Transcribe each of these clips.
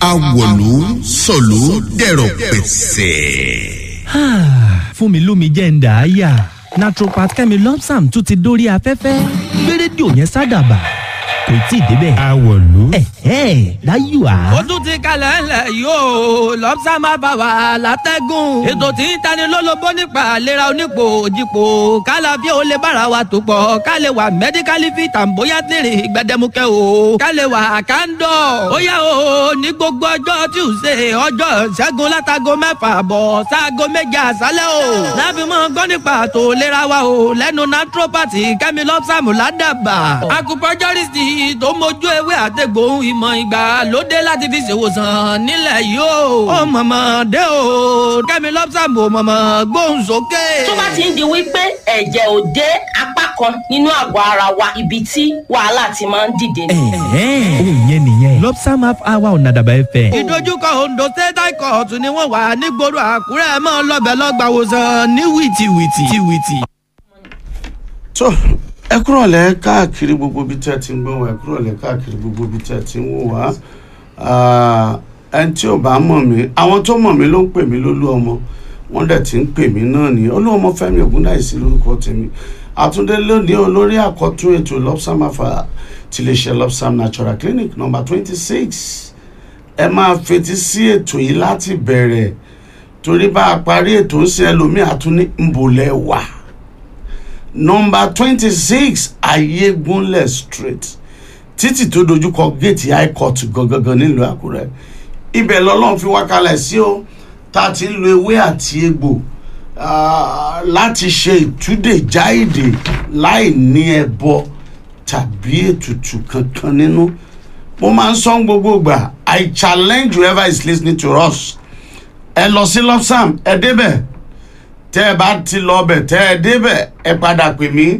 awọ̀lú sọ̀lú dẹ̀rọ̀ pẹ̀sẹ̀. fún mi lómi jẹ́ ń dà á yà naturopath kẹ́mi lọ́psàm tún ti dórí afẹ́fẹ́ gbé rédíò yẹn sádàbà kò tí ì débẹ̀. Awọ̀lú. ẹ̀hẹ́ láyò á. ó tún ti kalẹ̀ ńlẹ̀ yóò lọ́pṣà máa bá wa látẹ́gùn. ètò tí ń tani lólobó nípa àlera onípò òjìpò kálàfíà ó lè bára wa tó pọ̀ ká lè wà mẹ́díkálì fi tàǹbóyá tèrè gbẹdẹmukẹ́ o ká lè wà kándọ̀. ó yá o ní gbogbo ọjọ́ tuesday ọjọ́ ṣẹ́gun látago mẹ́fà bọ̀ sáago méje àṣálẹ́ o. láfi mọ́ gbọ́ nípa àtò ìlera wa o lẹ́nu naturopathy kẹ́mi lọ́pṣàmù ládàbà. acupuncturist tó mójú ewé àtẹ̀gbòhun ìmọ̀ ìgbà lóde láti fi ṣèwòsàn nílẹ̀ yìí o. ó mọ̀mọ́ dé o kẹ́mi lọ́pṣàmù mọ̀mọ́ gbóhùn sókè. tó bá ti ń di wípé ẹ̀jẹ̀ ò dé apá kan nínú àgọ́ ara wa ibi tí wàhálà ti máa ń dìde ni. ẹ̀hẹ́ òun yẹn nìyẹn lọ́psàm half hour ọ̀nà àdàbà ẹ̀fẹ̀. ìdojúkọ ondo state high court ni wọ́n wà nígboro àkúrẹ́ mọ́ lọ́bẹ̀ lọ́gbàwòsàn ní wìtìwìtì. wìtì. tó ẹ kúrò lẹ káàkiri gbogbo ibi tẹ́ ti ń gbọ́ wá ẹ kúrò lẹ káàkiri gbogbo ibi tẹ́ ti ń wò wá Ah, ẹni tí ò bá mọ̀ mí àwọn tó mọ̀ mí ló ń pè mí lólú ọmọ wọ́n dẹ̀ ti ń pè mí náà ní olú ọmọ Fẹ́mi Ògúndáìsí lórúkọ tèmi àtúndé lónìí olórí àkọ́tún ètò lopsam afa tiléeṣẹ́ lopsam natural clinic number twenty six ẹ máa fetí sí ètò yìí láti bẹ̀rẹ̀ torí bá a parí ètò ń ṣe ẹlòmíà tún ní nbòlẹ̀ wà nọmba twenty six ayégunlẹ̀ street títì tó dojúkọ géètì high court gangan nílùú àkúrẹ́ ibẹ̀ lọ́lọ́run fi wá kalẹ̀ sí o tá a ti ń lo ewé àti egbò ah, láti ṣe ìtúdè jáìdè láì ní ẹbọ tàbí ètùtù kankan nínú mo máa ń sọ gbogbo ìgbà i challenge whoever is listening to us ẹ lọ sí lopsam ẹ débẹ̀ tẹ́ ẹ bá ti lọ bẹ̀ tẹ́ ẹ débẹ̀ ẹ padà pè mí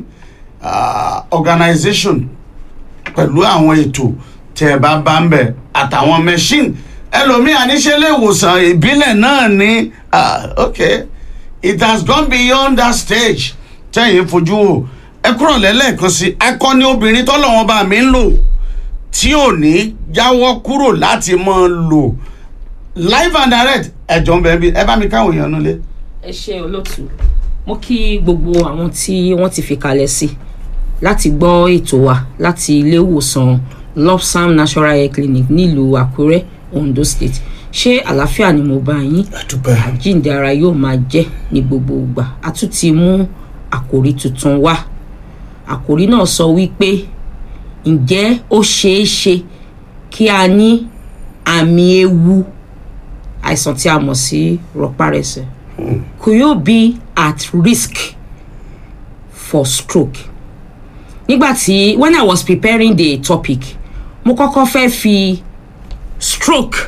ah, organisation pẹ̀lú àwọn ètò tẹ́ ẹ bá bá ń bẹ̀ àtàwọn machine ẹlòmíà níṣẹ́ lè wòsàn ìbílẹ̀ náà ní ah, ok it has gone beyond that stage tẹ́yìn fojú wò ẹ kúrò lẹ́lẹ́kan sí akọni obìnrin tọ́lọ́wọ́n bá mi ń lò tí ò ní jáwọ́ kúrò láti máa lò live and direct ẹ̀jọ̀ ń bẹ̀ bí ẹ bá mi káwọn èèyàn nulẹ̀. ẹ ṣe olóòtú mo kí gbogbo àwọn tí wọ́n ti fi kalẹ̀ sí láti gbọ́ ètò wa láti ilé ìwòsàn lopsam natural hair clinic nílùú àkúrẹ́ ondo state ṣé àlàáfíà ni mo bá yín àdúpẹ́ àjíǹde ara yóò máa jẹ́ ní gbogbo ìgbà a tún ti mú àkòrí tuntun wá àkòrí náà sọ wípé ǹjẹ́ ó ṣeé ṣe kí a ní àmì ewu àìsàn tí a mọ̀ sí rọpárẹsẹ̀ could you be at risk for stroke nígbàtí when i was preparing the topic mo kọ́kọ́ fẹ́ fi stroke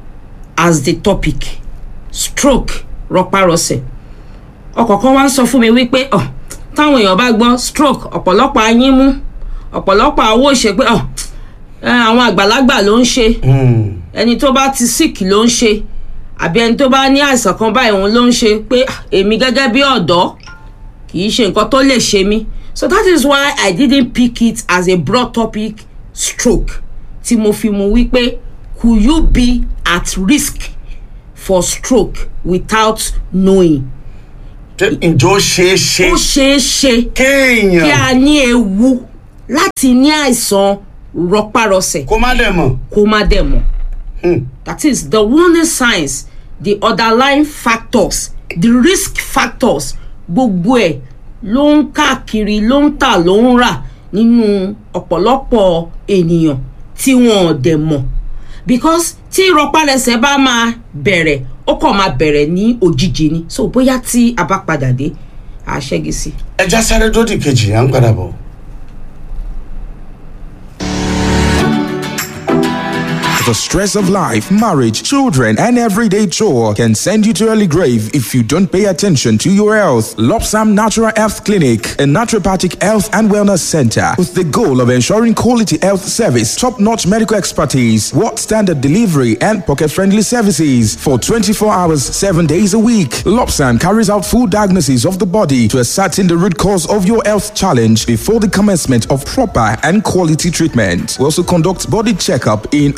as the topic stroke rọpárọsẹ̀ ọkọ̀ kan wá ń sọ fún mi wípé ọ táwọn èèyàn bá gbọ́ stroke ọ̀pọ̀lọpọ̀ ayín mú ọ̀pọ̀lọpọ̀ àwọ̀ ṣe pé ọ ẹ, àwọn àgbàlagbà ló ń ṣe ẹni tó bá ti sick ló ń ṣe àbí ẹni tó bá ní àìsàn kan báyìí òun ló ń ṣe pé "Ah, èmi gẹ́gẹ́ bí ọ̀dọ́ kì í ṣe nǹkan tó lè ṣe mí so that is why i didn't pick it as a broad topic stroke tí mo fi mu wípé could you be at risk for stroke without knowing ǹjọ́ ṣeé ṣe ó ṣeé ṣe kí kéèyàn a ní ewu láti ní àìsàn rọpárọsẹ̀ kó má dẹ̀ mọ̀. kó má dẹ̀ mọ̀. that is the warning signs the underlying factors the risk factors gbogbo ẹ̀ ló ń káàkiri ló ń tà ló ń rà nínú ọ̀pọ̀lọpọ̀ ènìyàn tí wọn ò dẹ̀ mọ̀ because tí rọpárẹsẹ̀ bá máa bẹ̀rẹ̀ ó kàn máa bẹ̀rẹ̀ ní òjijì ni so bóyá tí a bá padà dé a ṣẹ́gi sí. ẹja sáré dódì kejì à ń padà bọ̀. The stress of life, marriage, children, and everyday chore can send you to early grave if you don't pay attention to your health. Lopsam Natural Health Clinic, a naturopathic health and wellness center with the goal of ensuring quality health service, top-notch medical expertise, world standard delivery, and pocket-friendly services for 24 hours, 7 days a week. Lopsam carries out full diagnosis of the body to ascertain the root cause of your health challenge before the commencement of proper and quality treatment. We also conduct body checkup in our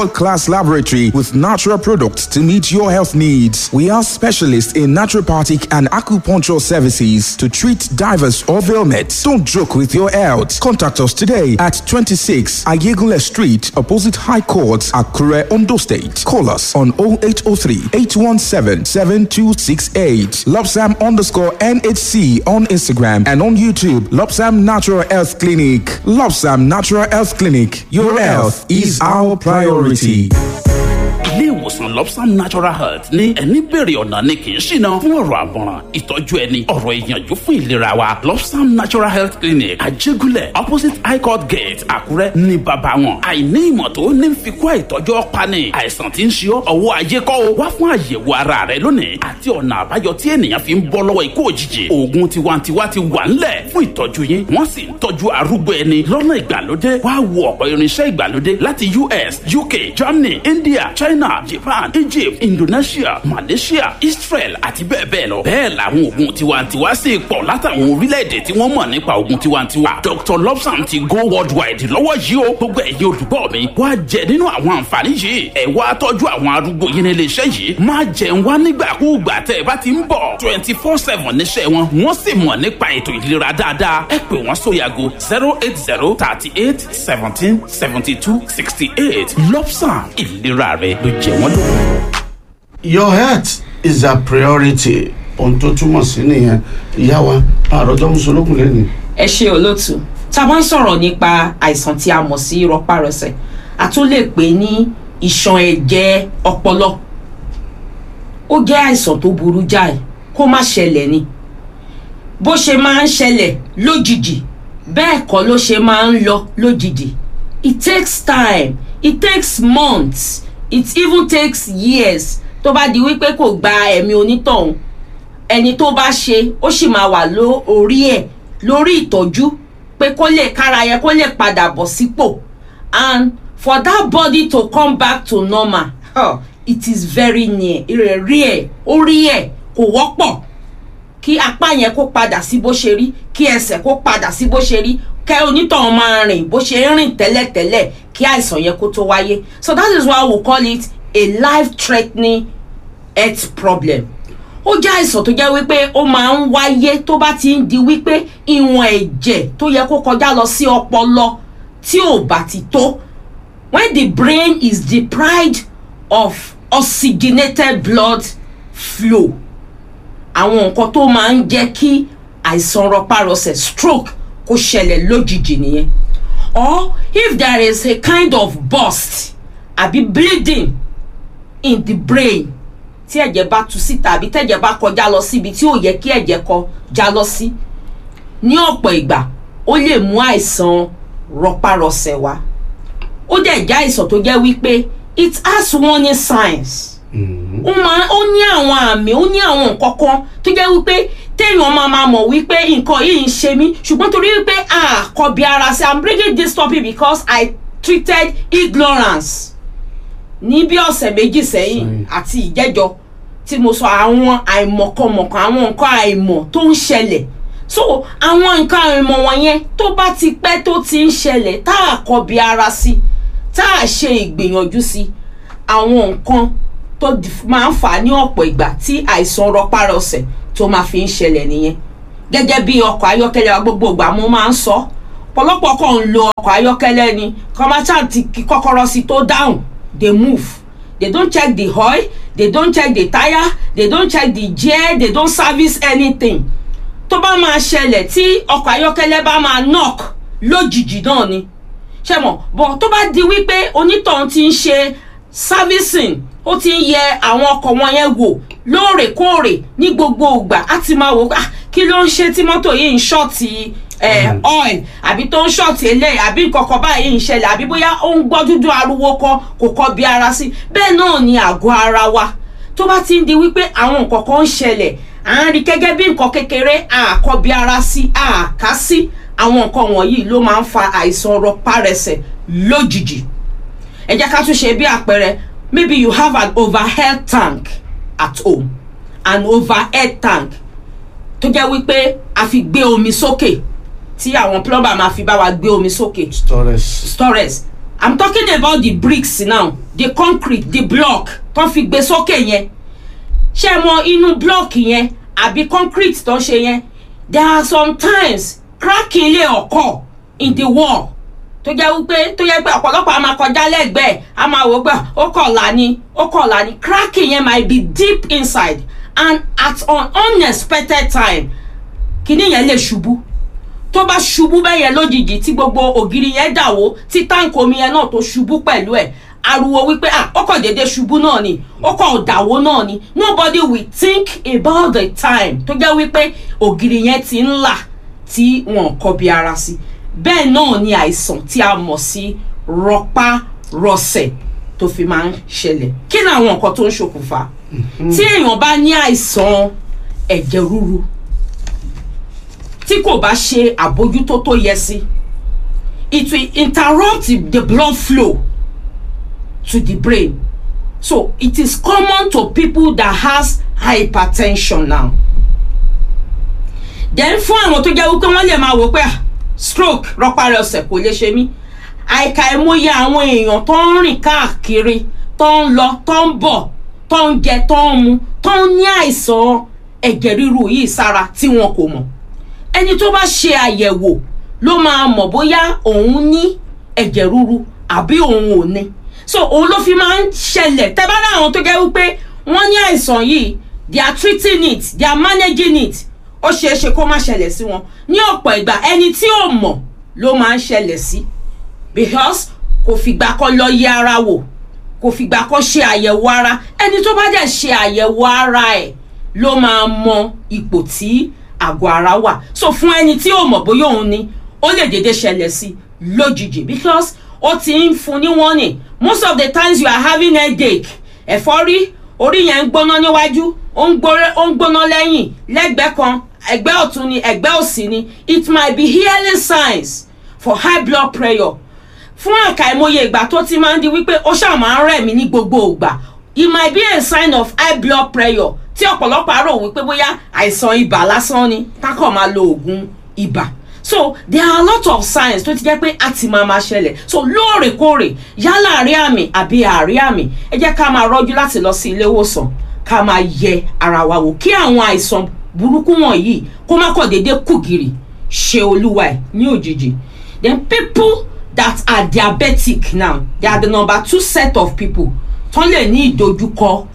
world-class laboratory with natural products to meet your health needs. We are specialists in naturopathic and acupuncture services to treat divers or ailments. Don't joke with your health. Contact us today at 26 Ayegule Street, opposite High Court, Akure, Ondo State. Call us on 0803 817 7268. Lopsam underscore NHC on Instagram and on YouTube. Lopsam Natural Health Clinic. Lopsam Natural Health Clinic. Your health is our priority. ilé ìwòsàn lobsam natural health ní ẹni bèrè ọ̀nà ni kì í ṣìnà fún ọ̀rọ̀ àmọ̀ràn ìtọ́jú ẹni ọ̀rọ̀ ìyànjú fún ìlera wa lobsam natural health clinic àjẹgúnlẹ̀ opposite high court gate àkúrẹ́ ní bàbá wọn àìní ìmọ̀ tó ní fi kó àìtọ́jú ọ̀pani àìsàn tí ń ṣe ọ́ ọwọ́ ayé kọ́ o wá fún àyẹ̀wò ara rẹ lónìí àti ọ̀nà àbáyọ tí ènìyàn fi ń bọ́ lọ́wọ́ ikú òjijì oògùn tiwantiwa ti wà ńlẹ̀ fún ìtọ́jú yín wọ́n sì ń tọ́jú arúgbó ẹni lọ́nà ìgbàlódé wá wo ọ̀pọ̀ irinṣẹ́ ìgbàlódé láti us uk germany india china japan egypt indonesia malaysia israel àti bẹ́ẹ̀ bẹ́ẹ̀ lọ. bẹ́ẹ̀ làwọn oògùn tiwantiwa sì pọ̀ látàwọn orílẹ̀-èdè tí wọ́n mọ̀ nípa oògùn tiwantiwa. dr lobsam ti go worldwide lọ́wọ́ yìí o gbogbo ẹ̀yin olùgbọ́ mi wá jẹ nínú àwọn àǹfààní yìí ẹ̀ wá tọ́jú àwọn arúgbó yín nílé iṣẹ́ yìí má jẹun wá nígbàkúùgbà tẹ́ ẹ bá ti ń bọ̀ twenty four seven níṣẹ́ wọn wọ́n sì mọ̀ nípa ètò ìlera dáadáa ẹ pè wọ́n sóyàgò zero eight zero thirty eight seventeen seventy two sixty eight lobsam ìlera rẹ ló jẹ wọ́n lógún. your health is a priority ohun tó túmọ̀ sí nìyẹn ìyá wa àròjọ mùsùlùmí lẹ́nu. ẹ ṣe olóòtú tá a bá ń sọ̀rọ̀ nípa àìsàn tí a mọ̀ sí rọpárọsẹ̀ a tún lè pè ní ìṣàn ẹ̀jẹ̀ ọpọlọ ó jẹ́ àìsàn tó burú jáì kó má ṣẹlẹ̀ ni bó ṣe máa ń ṣẹlẹ̀ lójijì bẹ́ẹ̀ kọ́ ló ṣe máa ń lọ lójijì it takes time it takes months it even takes years tó bá di wípé kò gba ẹ̀mí onítọ̀hún ẹni tó bá ṣe ó sì máa wà lórí ẹ̀ lórí ìtọ́jú pé kó lè kára yẹn kó lè padà bọ̀ sípò and for that body to come back to normal huh, it is very near ìrẹ̀rí ẹ̀ orí ẹ̀ kò wọ́pọ̀ kí apá yẹn kó padà sí bó ṣe rí kí ẹsẹ̀ kó padà sí bó ṣe rí kẹ́ onítọ̀hún máa rìn bó ṣe ń rìn tẹ́lẹ̀tẹ́lẹ̀ kí àìsàn yẹn kó tó wáyé so that is why we call it a life threatening health problem ó jẹ́ àìsàn tó jẹ́ wípé ó máa ń wáyé tó bá ti ń di wípé ìwọ̀n ẹ̀jẹ̀ tó yẹ kó kọjá lọ sí ọpọlọ tí ò bá ti tó when the brain is deprived of oxygenated blood flow àwọn nǹkan tó máa ń jẹ́ kí àìsàn rọpárọsẹ̀ stroke kó ṣẹlẹ̀ lójijì nìyẹn or if there is a kind of burst àbí bleeding in the brain tí ẹ̀jẹ̀ bá tu síta àbí tẹ̀jẹ̀ bá kọjá lọ síbi tí ò yẹ kí ẹ̀jẹ̀ kọjá lọ sí ní ọ̀pọ̀ ìgbà ó lè mú àìsàn rọpárọsẹ̀ wá ó dẹ̀ jẹ́ àìsàn tó jẹ́ wípé it has warning signs ó máa ó ní àwọn àmì ó ní àwọn nǹkan kan tó jẹ́ wípé téèyàn máa máa mọ̀ wípé nǹkan yìí ń ṣe mí ṣùgbọ́n torí wípé àkọ́bí ara sí i'm bringing this topic because i treated ignorance ní bí ọ̀sẹ̀ méjì sẹ́yìn àti ìjẹ́jọ́ tí mo sọ àwọn àìmọ̀kànmọ̀kàn àwọn nǹkan àìmọ̀ tó ń ṣẹlẹ̀ so àwọn nǹkan àìmọ̀ wọ̀nyẹn tó bá ti pẹ́ tó ti ń ṣẹlẹ̀ tá a kọbi ara sí tá a ṣe ìgbìyànjú sí àwọn nǹkan tó máa ń fà á ní ọ̀pọ̀ ìgbà tí àìsàn rọpárọsẹ̀ tó máa fi ń ṣẹlẹ̀ nìyẹn gẹ́gẹ́ bí ọkọ̀ ayọ́kẹ́lẹ́ wa gbogbo ìgbà mo máa ń sọ pọ̀lọpọ̀ kan ń lo ọkọ̀ ayọ́kẹ́lẹ́ ni kọ́mátà ti kí kọ́kọ́rọ́ sí tó dáhùn they move they don't check the oil they don't check the tire they don't check the gear they don't service anything tó bá máa ṣẹlẹ̀ tí ọkọ̀ ayọ́kẹ́lẹ́ bá máa knock lójijì náà ni ṣe mọ̀ bọ̀ tó bá di wípé onítọ̀hún ti ń ṣe servicing ó ti ń yẹ àwọn ọkọ̀ wọn yẹn wò lóòrèkóòrè ní gbogbo ìgbà á ti máa wò ah kí ló ń ṣe tí mọ́tò yìí ń ṣọ́ọ̀tì oil àbí tó ń ṣọ́ọ̀tì eléyìí àbí nǹkankan báyìí ń ṣẹlẹ̀ àbí bóyá ó ń gbọ́ dúdú ariwo kan kò kọ́ bí ara sí bẹ́ẹ̀ náà ni àgọ́ ara wa tó bá ti ń di wípé àwọn nǹkan kan ń ṣẹlẹ̀ à ń rí gẹ́gẹ́ bí nǹkan kékeré àkọ́ bí ara sí àká sí àwọn nǹkan wọ̀nyí ló máa ń fa àìsàn rọpárẹsẹ̀ lójijì ẹ jẹ́ ká tún ṣe bí àpẹẹrẹ maybe you have an overhead tank at home an overhead tank tó jẹ́ wípé a fi gbé omi sókè tí àwọn plumber máa fi bá wa gbé omi sókè storage storage i'm talking about the bricks now the concrete the block tó fi gbé sókè yẹn ṣé mọ inú block yẹn àbí concrete tó ṣe yẹn there are sometimes cracking lè occur in the wall tó jẹ́ wípé tó jẹ́ pé ọ̀pọ̀lọpọ̀ a máa kọjá lẹ́gbẹ̀ẹ́ a máa wò pé ó kọ̀ọ̀la ni ó kọ̀ọ̀la ni cracking yẹn might be deep inside and at an unexpected time kìíní yẹn lè ṣubú tó bá ṣubú bẹ́ẹ̀ yẹn lójijì tí gbogbo ògiri yẹn dàwó tí táǹkì omi yẹn náà tó ṣubú pẹ̀lú ẹ̀ ariwo wípé ah ó kàn déédéé ṣubú náà ni ó kàn dàwó náà ni nobody will think about the time tó jẹ́ wípé ògiri yẹn ti ń là tí wọn kọbi ara sí bẹ́ẹ̀ náà ni àìsàn tí a mọ̀ sí rọpárọsẹ̀ tó fi máa ń ṣẹlẹ̀ kí ni àwọn nǹkan tó ń ṣokùnfà tí èèyàn bá ní àìsàn ẹ̀jẹ̀ ríru tí kò bá ṣe àbójútó tó yẹ sí it will interrupt the blood flow to the brain so it is common to people that has hypertension now then fún àwọn tó jẹ́ wípé wọ́n lè máa wò pé ah, stroke rọparọsẹ̀ kò lè ṣe mí àìka ìmọye àwọn èèyàn tó ń rìn káàkiri tó ń lọ tó ń bọ̀ tó ń jẹ tó ń mu tó ń ní àìsàn ẹ̀jẹ̀ ríru yìí sára tí wọn kò mọ̀ ẹni tó bá ṣe àyẹ̀wò ló máa mọ̀ bóyá òun ní ẹ̀jẹ̀ ríru àbí òun ò ní so òun ló fi máa ń ṣẹlẹ̀ tẹ́ bá láwọn tó jẹ́ wípé wọ́n ní àìsàn yìí they are treating it they are managing it ó ṣeé ṣe kó má ṣẹlẹ̀ sí wọn ní ọ̀pọ̀ ìgbà ẹni tí ò mọ̀ ló máa ń ṣẹlẹ̀ sí because kò fìgbà kan lọ yẹ ara wò kò fìgbà kan ṣe àyẹ̀wò ara ẹni tó bá dẹ̀ ṣe àyẹ̀wò ara ẹ̀ ló máa mọ ipò tí àgọ́ ara wà so fún ẹni tí ò mọ̀ bóyá òun ni ó lè dédé ṣẹlẹ̀ sí lójijì because ó ti ń fún ní warning most of the times you are having headache ẹ̀fọ́rí orí yẹn ń gbóná níwájú ó ń gbóré- ó ń gbóná lẹ́yìn lẹ́gbẹ̀ẹ́ kan ẹgbẹ́ ọ̀tún ni ẹgbẹ́ òsì ni it might be healing signs for high blood pressure fún àkàìmọye ìgbà tó ti máa ń di wípé ó ṣáà máa ń rẹ̀ mí ní gbogbo ìgbà it might be a sign of high blood pressure tí ọ̀pọ̀lọpọ̀ àrò wípé bóyá àìsàn ibà lásán ni kákọ̀ máa lo oògùn ibà so there are a lot of signs tó ti jẹ́ pé a ti máa máa ṣẹlẹ̀ so lóòrèkóòrè yálà àrí àmì àbí àrí àmì ẹ jẹ́ ká máa rọ́jú láti lọ sí ilé ìwòsàn ká máa yẹ ara wa wò kí àwọn àìsàn burúkú wọ̀nyí kó má kọ̀ déédéé kùgìrì ṣe olúwa ẹ̀ ní òjijì then people that are diabetic now they are the number two set of people tán lè ní ìdojúkọ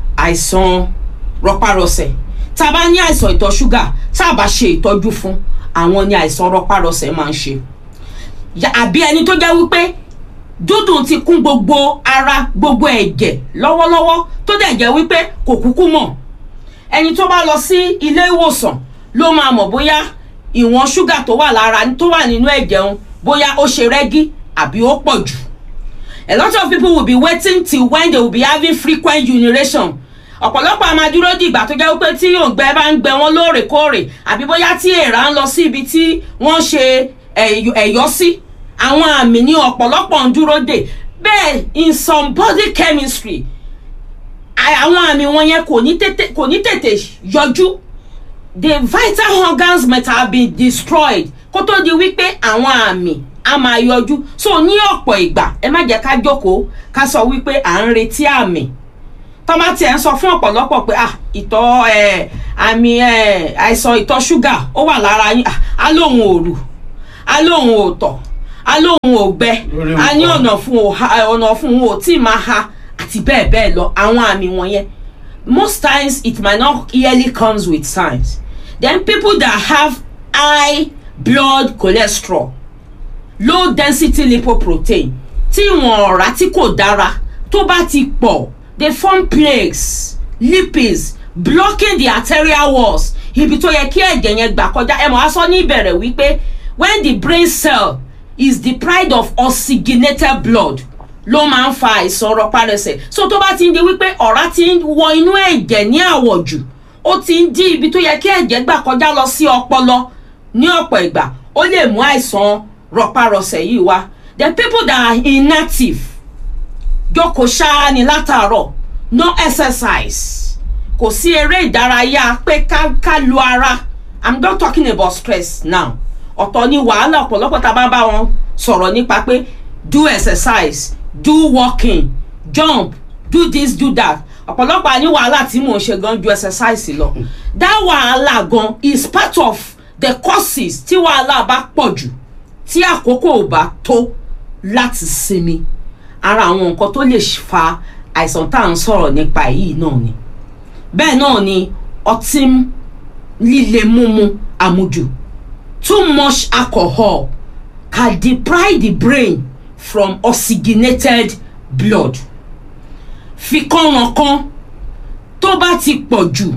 àìsàn rọpárọsẹ̀ tá a bá ní àìsàn ìtọ̀ ṣúgà tá a bá ṣe ìtọ́jú fún àwọn ni àìsàn rọpárọsẹ̀ máa ń ṣe Ya- àbí ẹni tó jẹ́ wípé dúdùn ti kún gbogbo ara gbogbo ẹ̀jẹ̀ lọ́wọ́lọ́wọ́ tó dẹ̀ jẹ́ wípé kò kúkú mọ̀ ẹni tó bá lọ sí ilé ìwòsàn ló máa mọ̀ bóyá ìwọ̀n ṣúgà tó wà lára tó wà nínú ẹ̀jẹ̀ òun bóyá ó ṣe rẹ́gí àbí ó pọ̀ jù a lot of people will be waiting till when they will be having frequent urination ọ̀pọ̀lọpọ̀ a máa dúró di ìgbà tó jẹ́ wípé tí òǹgbẹ bá ń gbẹ wọ́n lóòrèkóòrè àbí bóyá tí èèrà ń lọ sí ibi tí wọ́n ṣe ẹ̀yọ- ẹ̀yọ́ sí àwọn àmì ní ọ̀pọ̀lọpọ̀ ń dúró dè bẹ́ẹ̀ in some body chemistry à- àwọn àmì wọn yẹn kò ní tètè kò ní tètè yọjú the vital organs might have been destroyed kó tó di wípé àwọn àmì a máa yọjú so ní ọ̀pọ̀ ìgbà ẹ má jẹ́ ká jókòó ká sọ wípé à ń retí àmì tọ́mà tiẹ̀ ń sọ fún ọ̀pọ̀lọpọ̀ pé ah ìtọ̀ ẹ̀ àmì ẹ̀ àìsàn ìtọ̀ ṣúgà ó wà lára yín ah á lóun ò rù á lóun ò tọ̀ á lóun ò gbẹ Lórí á ní nǹkan. ọ̀nà fún ò ha ọ̀nà fún ò tí ì máa ha àti bẹ́ẹ̀ bẹ́ẹ̀ lọ àwọn àmì wọ̀nyẹn most times it might not yearly comes with signs then people that have high blood cholesterol low density lipoprotein tí ìwọ̀n ọ̀rá tí kò dára tó bá ti pọ̀ they form plaques lipids blocking the arterial walls ibi tó yẹ kí ẹ̀jẹ̀ yẹn gbà kọjá ẹ mọ̀ á sọ ní ìbẹ̀rẹ̀ wípé when the brain cell is deprived of oxygenated blood ló máa ń fa àìsàn rọpárẹsẹ̀ so tó bá ti ń di wípé ọ̀rá ti ń wọ inú ẹ̀jẹ̀ ní àwọ̀jù ó ti ń dí ibi tó yẹ kí ẹ̀jẹ̀ gbà kọjá lọ sí ọpọlọ ní ọ̀pọ̀ ìgbà ó lè mú àìsàn rọpárọsẹ̀ yìí wá the people that are inactive jókòó ṣáá ni látàárọ̀ no exercise kò sí eré ìdárayá pé ká ká lu ara i'm not talking about stress now ọ̀tọ̀ ni wàhálà ọ̀pọ̀lọpọ̀ tá a bá bá wọn sọ̀rọ̀ nípa pé do exercise do walking jump do this do that ọ̀pọ̀lọpọ̀ àní wàhálà tí mò ń ṣe gan ju exercise lọ that wàhálà gan is part of the causes tí wàhálà bá pọ̀ jù tí àkókò ò bá tó láti sinmi ara àwọn nǹkan tó lè fa àìsàn tá à ń sọ̀rọ̀ nípa yìí náà ni bẹ́ẹ̀ náà ni ọtí líle mímu àmujù too much alcohol can deprive the brain from oxygenated blood fikànrànkan tó bá ti pọ̀ jù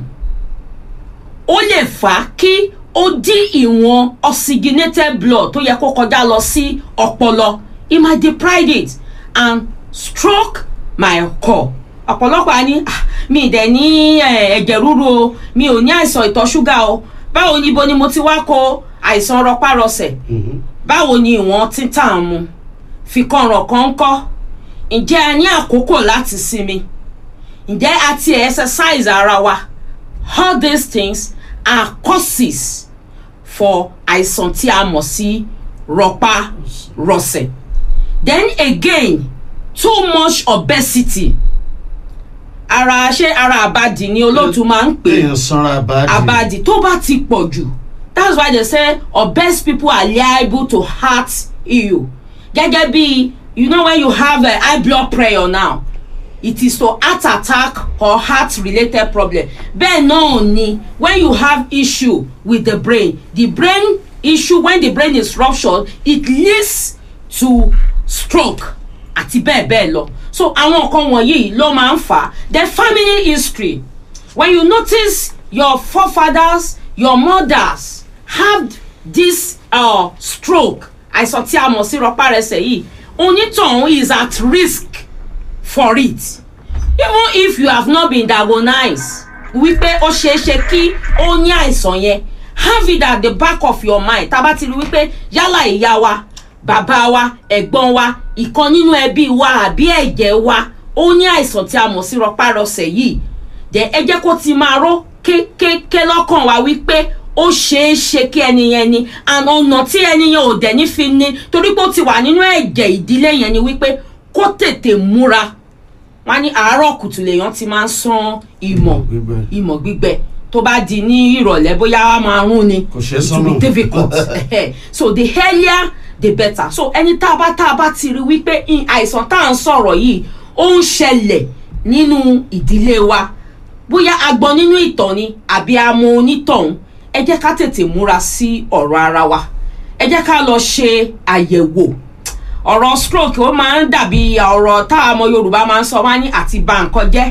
ó lè fà á kí ó dín ìwọ̀n oxygenated blood tó yẹ kó kọjá lọ sí ọpọlọ it might deprive it and stroke might occur ọ̀pọ̀lọpọ̀ á ní "Ah, mi ì dẹ̀ ní eh, ẹ̀jẹ̀ ríru o mi ò ní àìsàn ìtọ̀ ṣúgà o báwo ni ibo ni mo ti wá kó àìsàn rọpárọsẹ̀ báwo ni ìwọ̀n títà ń mu fikànràn kan ń kọ́ ǹjẹ́ a ní àkókò láti sinmi ǹjẹ́ a ti exercise ara wa all these things are causes for àìsàn tí a mọ̀ sí rọpárọsẹ̀ then again too much obesity ara ṣé ara àbàdì ni olóòtú máa ń pè é èèyàn sanra àbáàdì abadi tó bá ti pọ̀ jù that's why they say obese people are liable to heart ill gẹ́gẹ́ bí you know when you have uh, high blood pressure now it is to heart attack or heart related problem bẹ́ẹ̀ náà ni when you have issue with the brain the brain issue when the brain is ruptured it leads to stroke àti bẹ́ẹ̀ bẹ́ẹ̀ lọ so àwọn nǹkan wọ̀nyí ló máa ń fà á the family history when you notice your forefathers your mothers have this uh, stroke àìsàn tí a mọ̀ sí rọpárẹsẹ̀ yìí onítọ̀hún is at risk for it even if you have not been diagnosed wípé ó ṣeé ṣe kí ó ní àìsàn yẹn have it at the back of your mind tá a bá ti rí wípé yálà ìyá wa bàbá wa ẹ̀gbọ́n wa ìkan nínú ẹbí wa àbí ẹ̀jẹ̀ wa ó ní àìsàn tí a mọ̀ sí rọpárọsẹ̀ yìí dẹ̀ ẹ jẹ́ kó ti máa ró kékéké lọ́kàn wa wípé ó ṣeé ṣe kí ẹni yẹn ni and ọ̀nà tí ẹni yẹn ò dẹ̀ ní fi ní torí pé ó ti wà nínú ẹ̀jẹ̀ ìdílé yẹn ni wípé kó tètè múra wọn á ní àárọ̀ kùtù lèèyàn ti máa ń san ìmọ̀ gbígbẹ. ìmọ̀ gbígbẹ tó bá di ní ìrọ̀lẹ́ bóyá wàá máa rún ni Kò ṣeé it will sọ́nà. be difficult so the earlier the better so ẹni tá a bá tá a bá ti rí wípé in- àìsàn tá à ń sọ̀rọ̀ yìí ó ń ṣẹlẹ̀ nínú ìdílé wa bóyá a gbọ́ nínú ìtàn ni àbí a mọ onítọ̀hún ẹ jẹ́ ká tètè múra sí ọ̀rọ̀ ara wa ẹ jẹ́ ká lọ ṣe àyẹ̀wò ọ̀rọ̀ stroke ó máa ń dàbí ọ̀rọ̀ tá a mọ yorùbá máa ń sọ wá ní àti bà nǹkan jẹ́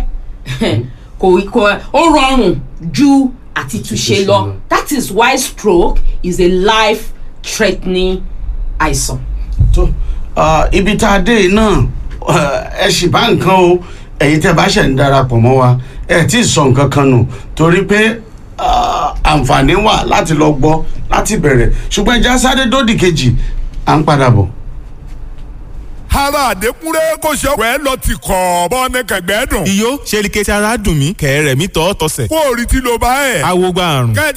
kò kò ó rọrùn ju àti túnṣe lọ that is why stroke is a life threatening àìsàn. tó ah, ibi tá a dé yìí náà eh, ẹ sì bá nǹkan o ẹ̀yin tẹ́ bá ṣẹ̀ ń darapọ̀ mọ́ wa ẹ tí ì sọ nǹkan kan nù torí pé ah, àǹfààní wà láti lọ gbọ́ láti bẹ̀rẹ̀ ṣùgbọ́n ẹja sáré dódì kejì à ń padà bọ̀. ara àdékúnrẹ́ kò ṣe ọ̀pẹ́ lọ ti kọ̀ bọ́ ní kẹ̀gbẹ́ dùn. iyó ṣe ni kẹsì ara dùn mí kẹ̀rẹ̀ mi tọ́ tọ́sẹ̀. kó o rí tí ló bá ẹ̀. awo gba àrùn. kẹ́